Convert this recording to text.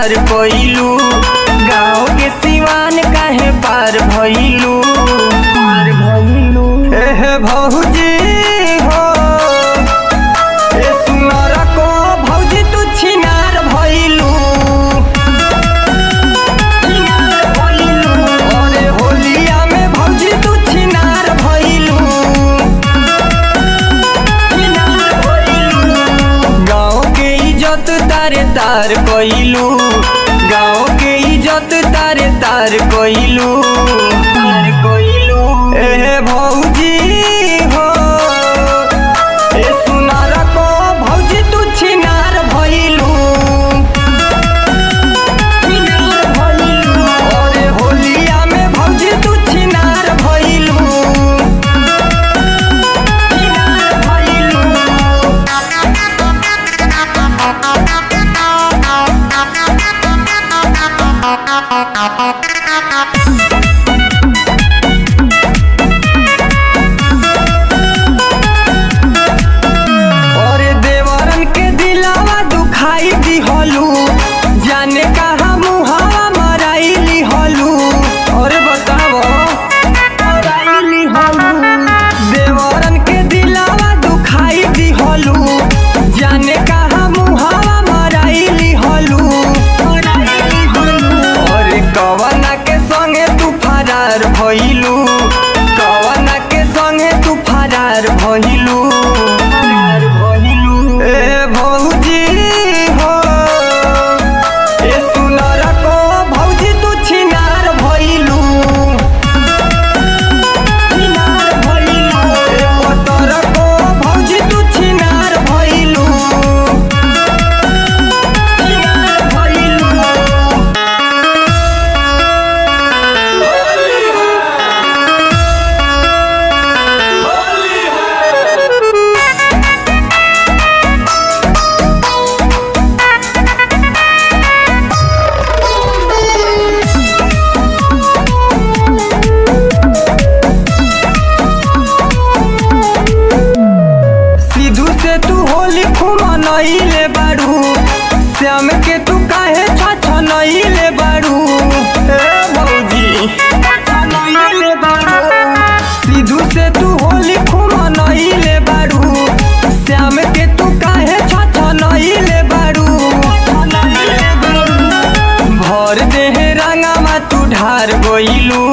तार कोइलू गाँव के सिवान काहे पार भइलू पार भइलू एह भौजी हो ए सुनर को भौजी तू छिनार भइलू छिनार भइलू अरे होलिया में भौजी तू छिनार भइलू छिनार भइलू गाँव के इज्जत तारे तार कोइलू गाँव के इज्जत तारे तार कोइलू तार कोइलू ए भौजी हो ए सुनार को भौजी तू छिनार भइलू छिनार भइलू अरे होलिया में भौजी तू छिनार भइलू छिनार भइलू और देवरन के दिलावा दुखाई दिहलू जाने कहा मुहावा मराई लिहलू और बताओ मराई लिहलू देवरन के दिलावा दुखाई दिहलू जाने कहा मुहावा मराई लिहलू मराई लिहलू और कवना के संगे तू फरार भइलू कवना के संगे तू फरार भइलू फरार भइलू ए भौजी हो ए सुनर को भौजी तू छिनार भइलू छिनार भइलू ए पतर को भौजी तू छिनार भइलू छिनार भइलू सिद्धू से तू होली खुमनइले बाड़ू श्याम के तू काहे छछनइले बाड़ू ए भौजी छछनइले बाड़ू सिद्धू से तू होली खुमनइले बाड़ू श्याम के तू काहे छछनइले बाड़ू छछनइले बाड़ू भर देह रंगामा तू ढार गइलू